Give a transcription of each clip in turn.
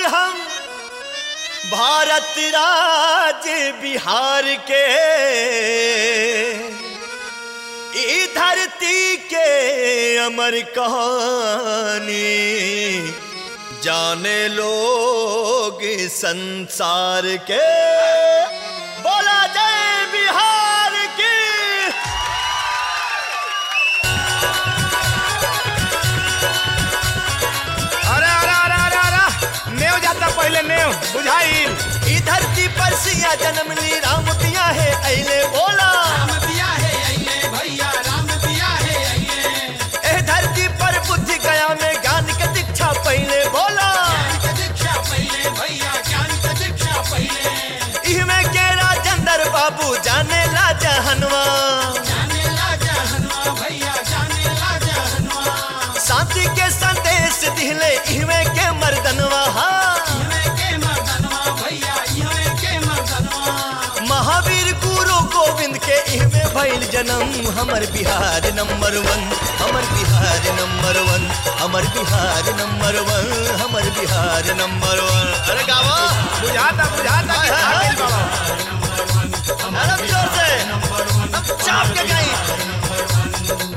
हम भारत राज्य बिहार के ई धरती के अमर कहानी जाने लोग संसार के बोला जय बिहार की अरे अरे अरे अरे अरे नेव जाता पहले नेव बुझाइल ई धरती पर सिया जन्म ली राम पिया है अले बोला ए धरती पर बुद्धि गया में ज्ञान के दीक्षा पहले बोला इहमें के राजेंद्र बाबू जाने ला जहनवा शांति के संदेश दिले इहमें के मर्दनवा हाँ। महावीर गुरु गोविंद के इहमें भइल जन्म हमर बिहार नंबर वन हमर बिहार नंबर वन हमर बिहार नंबर वन हमर बिहार नंबर वन अरे गावा बुझाता बुझाता कि हाँ, हाँ। भागिल बाबा अरे जोर से अब चाप के गई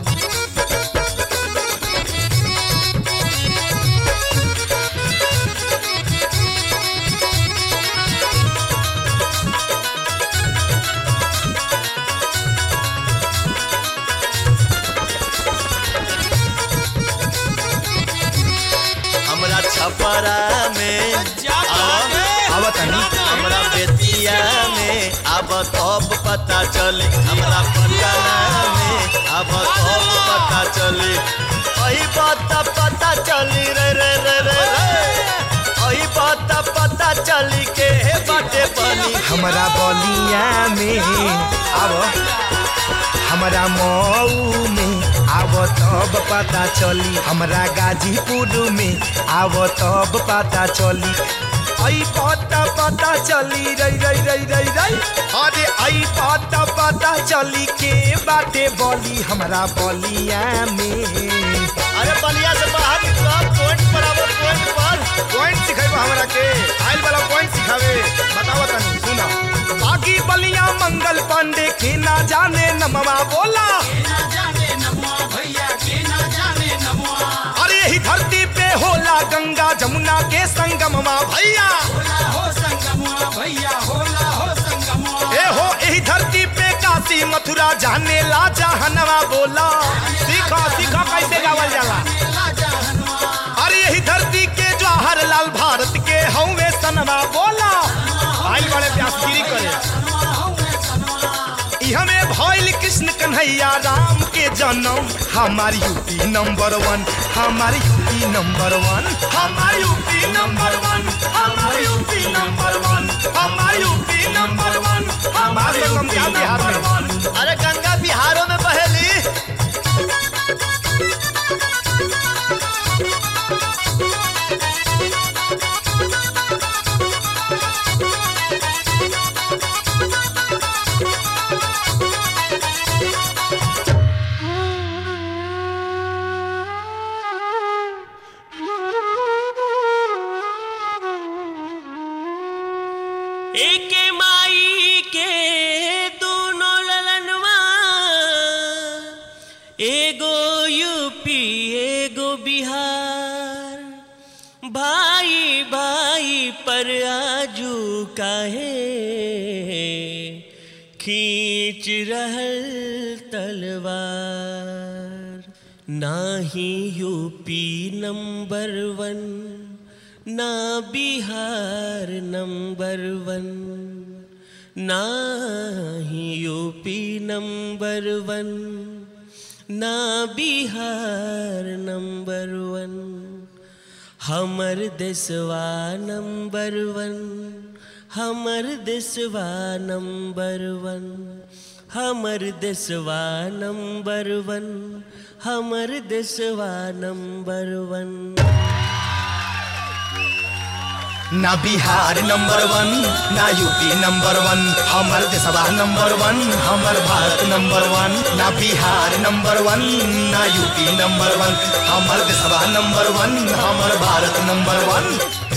हमरा छपरा में आवा आवा तनी हमरा बेतिया में अब तब पता चले हमरा पटना में अब तब पता चले अही बात पता चली रे रे रे रे रे अही बात पता चली के हे बाटे बनी हमारा बलिया में आव हमारा मऊ में आव तब पता चली हमरा गाजीपुर में आव तब पता चली आई पता पता चली रई रई रई रई रई अरे आई पता पता चली के बाटे बली हमरा बलिया में अरे बलिया से बाहर निकलो पॉइंट पर आवो पॉइंट पर पॉइंट सिखाइबा हमरा के आइल वाला पॉइंट सिखावे बताओ तनी सुना बाकी बलिया मंगल पांडे के ना जाने नमवा बोला अरे यही धरती पे होला गंगा जमुना के संगमवा भैया ए हो यही धरती पे काशी मथुरा जाने ला जहनवा बोला सीखो सीखो कैसे गावल जाला अरे यही धरती के जवाहर लाल भारत के हवे सनवा बोला आई बड़े व्यासगिरी करे हमें भइल कृष्ण कन्हैया राम के जन्म हमार यूपी नंबर वन हमार यूपी नंबर वन हमार यूपी नंबर वन हमार यूपी नंबर वन हमार यूपी नंबर वन हमार यूपी नंबर वन अरे गंगा बिहारों में बहेली एक माई के दोनों ललनवा एगो यूपी एगो बिहार भाई भाई पर आजू काहे खींच रहल तलवार नाही यूपी नंबर वन ना बिहार नंबर वन ना ही यूपी नंबर वन ना बिहार नंबर वन हमर देशवा नंबर वन हमर देशवा नंबर वन हमर देशवा नंबर वन हमर देशवा नंबर वन ना बिहार नंबर वन ना यूपी नंबर वन हमर देशवा नंबर वन हमर भारत नंबर वन ना बिहार नंबर वन ना यूपी नंबर वन हमर देशवा नंबर वन हमर भारत नंबर वन